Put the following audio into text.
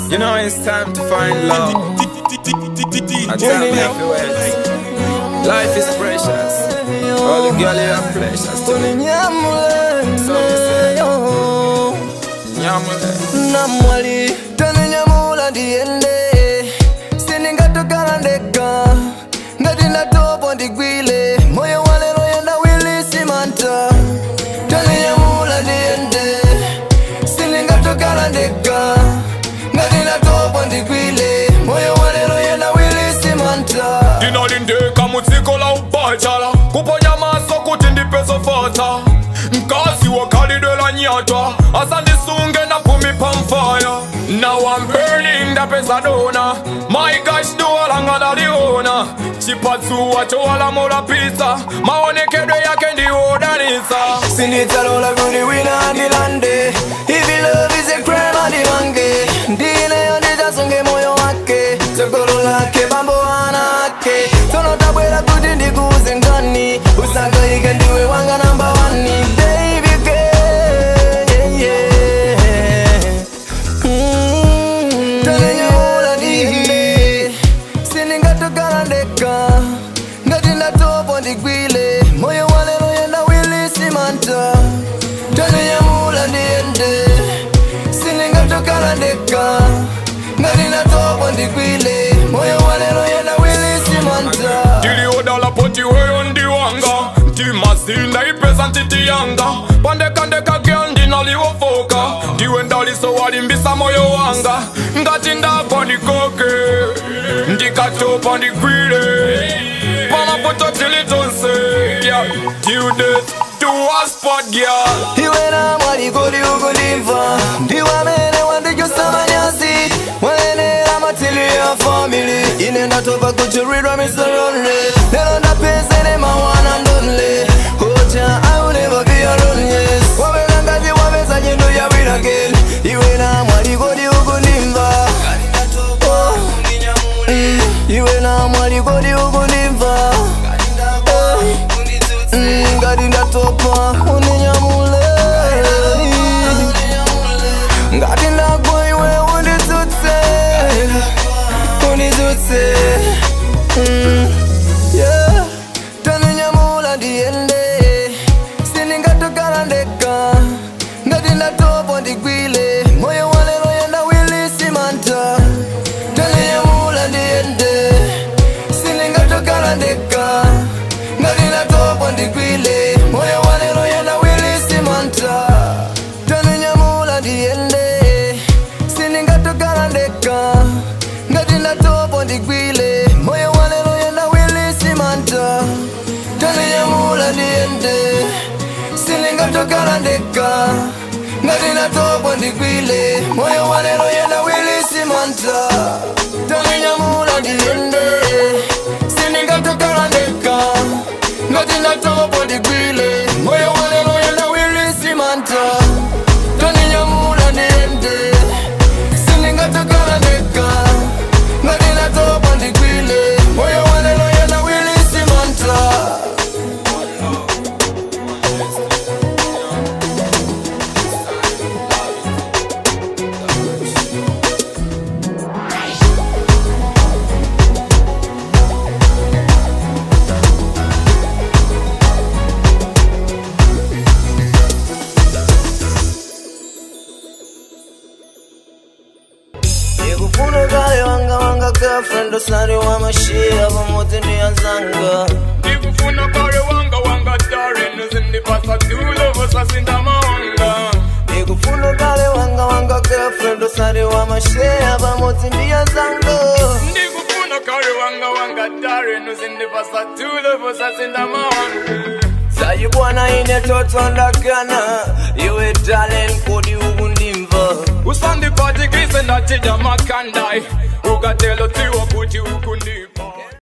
You know it's time to find love. A time we have to wait. Life is precious. All the girl you are precious to me. So you say, Nyamule. namwali taninyamula ndiende sindingatokana ndeka ngati ndatopa ndigwile moyo walero yenda wilisimanta taninyamula ndiende sindingatokana ndeka ngati ndatopa ndigwile moyo walero yenda wilisimanta ndinalindeka mudziko la ubachala kuponya maso kuti ndipezofata mkazi wakhalidwe la nyatwa asandisunge napumi pamfaya now I'm burning ndapeza dona my gosh duwa langa ndaliona chipatsuwa chowalamula pisa maonekedwe yake ndiwodanisa sinditsalola kuti wina andilande if love is a crime andimange ndineyo ndidzasunge moyo wake tsogolo lake bambo ana ake tsono tabwera kuti ndikuuze ngani usakayike ndiwe wanga namba wani baby girl, yeah, yeah. Mm, taninyamula ndihinde sindingatokala ndeka ngati ndatopa ndigwile moyo walero yenda wilisimanta taninyamula ndiyende sindingatokala ndeka ngati ndatopa ndigwile moyo walero yenda wilisimanta ndiliodala poti weyo ndiwanga ndimazinda ipesa ntiti yanga pandekandeka gel ndinaliwofoka ndiwe ndaliso walimbisa moyo wanga ngati ndagwa ndikoke ndikatopa ndigwile pamapoto tilitonse tiude tuwaspot gyal iwe na mwali kodi ukundimva ndiwe amene wandichosa manyazi wayenera matili ya family ine ndatopa kuchuridwa misorone lero ndapezene mawana ndonle ocha I will never be alone yes wapeza ngati wapeza nyendo ya win again iwe na mwali kodi ukundimva Oh. Mm, iwe na mwali kodi ukundimva Eh. Mm, ngati ndatopa undinyamule ngati ndagwa iwe unditsutse unditsutse Mm, yeah. taninyamula ndiyende sindingatokala ndeka ngati ndatopa ndigwile moyo walero yenda wilisimanta taninyamula ndiyende sindingatokala ndeka ngati ndatopa ndigwile moyo walero yenda wilisimanta taninyamula ndiyende sindingatokala ndeka ngati ndatopa ndigwile moyo walero yenda wilisimanta taninyamula ndiyende sindingatokala ndeka ngati ndatopa ndigwile moyo walero yenda wilisimanta taninyamula ndiyende sindingatokala ndeka ngati ndatopa ndigwile moyo walero yenda wilisimanta taninyamula ndiyende sindingatokala ndeka ngati ndatopa ndigwile moyo walero yenda wilisimanta Nikufuna kale wanga wanga girlfriend usari wa mashia pamoja ni azanga ndikufuna kale wanga wanga darren uzindipasa tulovo sasindamawanga Nikufuna kale wanga wanga girlfriend usari wa mashia pamoja ni azanga ndikufuna kale wanga wanga darren uzindipasa tulovo sasindamawanga Sayi bwana ine toto ndagana iwe talent kodi ukundimva usandipatikise ndatija makandai ukatelo tiwo kuti ukundipa